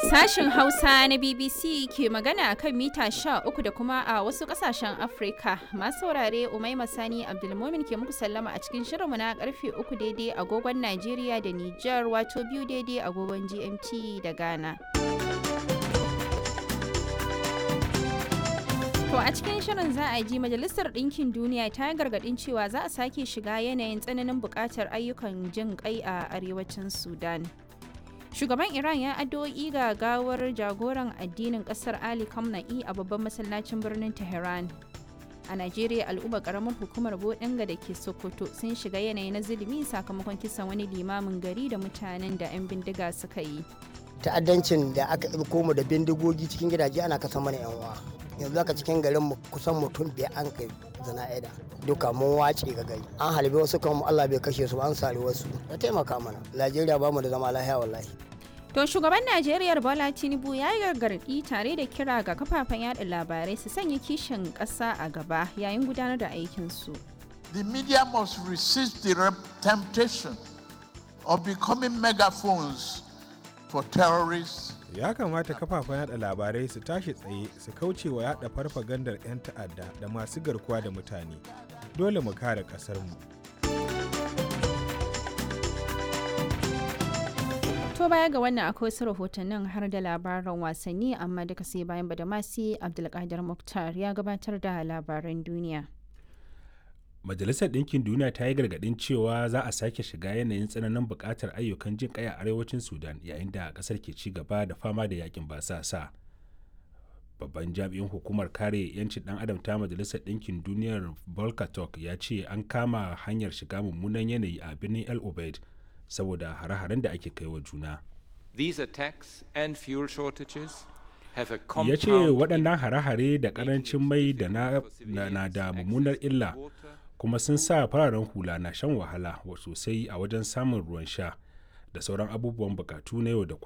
Sashen Hausa na BBC ke magana a kan mita 13 da kuma a wasu kasashen Afrika. Masu saurare Umaima Sani Abdulmumin ke muku sallama a cikin shirinmu na karfe 3 daidai agogon Najeriya da Nijar wato biyu daidai agogon GMT da Ghana. To a cikin shirin za a ji Majalisar Ɗinkin Duniya ta yi gargaɗin cewa za a sake shiga yanayin tsananin buƙatar ayyukan jin ƙai a arewacin Sudan. Shugaban Iran ya addu'o'i ga gawar jagoran addinin ƙasar Ali Khamenei a babban masallacin birnin Tehran. A Najeriya al'umma ƙaramar hukumar Bodinga da ke Sokoto sun shiga yanayi na zulumi sakamakon kisan wani limamin gari da mutanen da 'yan bindiga suka yi. Ta'addancin da aka ɗauko mu da bindigogi cikin gidaje ana kasa mana 'yan uwa. yanzu haka cikin garin mu kusan mutum biyar an kai zana'ida duka mun wace ga gari an halbe wasu kan Allah bai kashe su an sari wasu ya taimaka mana Najeriya ba mu da zama lahiya wallahi To shugaban Najeriya Bola Tinubu ya yi gargaɗi tare da kira ga kafafen yada labarai su sanya kishin ƙasa a gaba yayin gudanar da aikinsu. The media must resist the temptation of becoming megaphones for terrorists ya kamata kafafen yada labarai su tashi tsaye su kauce wa yada farfagandar 'yan ta'adda da masu garkuwa da mutane dole mu kare kasarmu to baya ga wannan akwai wasu rahotannin har da labaran wasanni amma duka sai bayan badamasi abdulkadir muktar ya gabatar da labaran duniya majalisar ɗinkin duniya ta yi gargaɗin cewa za a sake shiga yanayin tsananin buƙatar ayyukan jin ƙai a arewacin sudan yayin da ƙasar ke ci gaba da fama da yakin basasa babban jami'in hukumar kare 'yancin ɗan adam ta majalisar ɗinkin duniyar volkatok ya ce an kama hanyar shiga mummunan yanayi a birnin el obeid saboda hare-haren da ake kai wa juna These attacks and fuel shortages ya ce waɗannan hare-hare da ƙarancin mai da na da mummunar illa kuma sun sa fararen hula na shan wahala sosai a wajen samun ruwan sha da sauran abubuwan bukatu na yau da kullum